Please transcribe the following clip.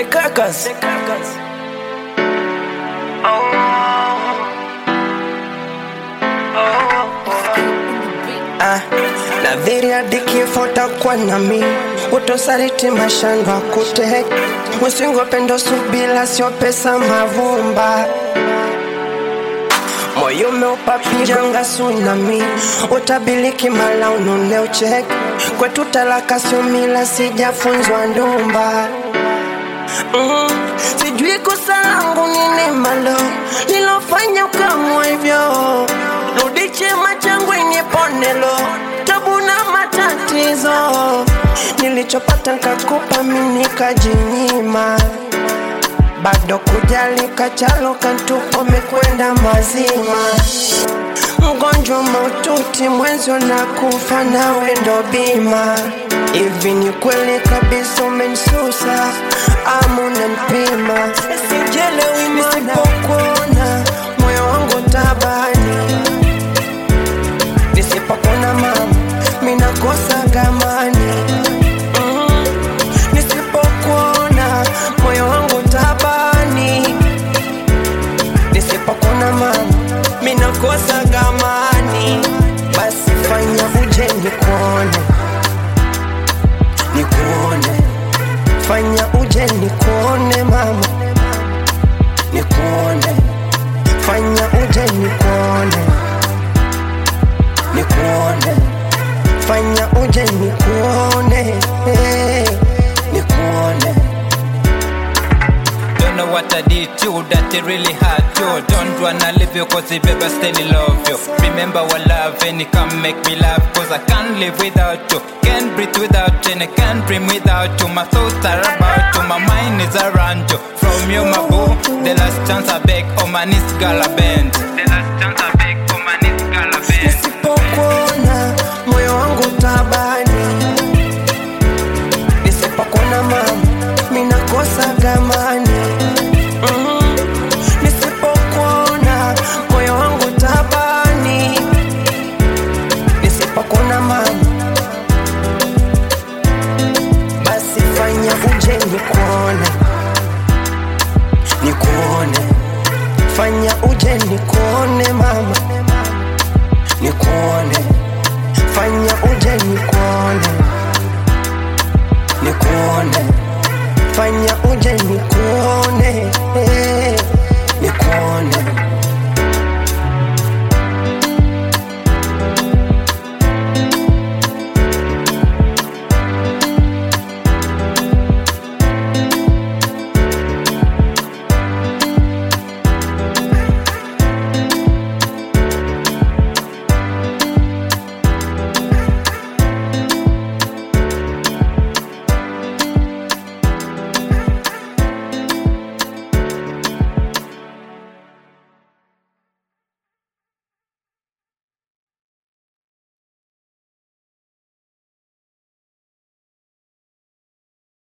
The Kakas. Ah, na dhiri hadi kifo takuwa nami utosaliti mashando akute mwisingo pendo subila sio pesa mavumba moyo umeupa janga tsunami utabiliki mala unune ucheke kwetu talaka sio mila sijafunzwa ndumba mm, sijui kosa langu nini malo nilofanya ukamwa hivyo rudi chema changu iniponelo tabu na matatizo nilichopata nkakupa mimi nikajinyima bado kujali kachalo kantupo mekwenda mazima mgonjwa maututi mwenzio na kufa nawe ndo bima hivi ni kweli kabisa umensusa ama unanipima sijelewi nisipokuona moyo wangu tabani nisipokona mama minakosa gamani mm, nisipokuona moyo wangu tabani nisipokona mama minakosa gamani basi fanya uje nikuone nikuone fanya uje nikuone mama nikuone fanya uje nikuone nikuone fanya uje nikuone eh, nikuone Don't know what I did to you that it really hurt you. Don't wanna leave you cause it baby still love you. Remember our love and it can make me laugh cause I can't live without you. Can't breathe without you and I can't dream without you. My thoughts are about you, my mind is around you. From you, my boo, the last chance I beg, oh my knees gala bend. The last chance I beg, oh my knees gala bend. nisipokuona moyo wangu tabani nisipokuona mama minakosa gamani mm, nisipokuona moyo wangu tabani nisipokuona mama basi fanya uje nikuone nikuone fanya uje nikuone mama nikuone fanya uje nikuone nikuone fanya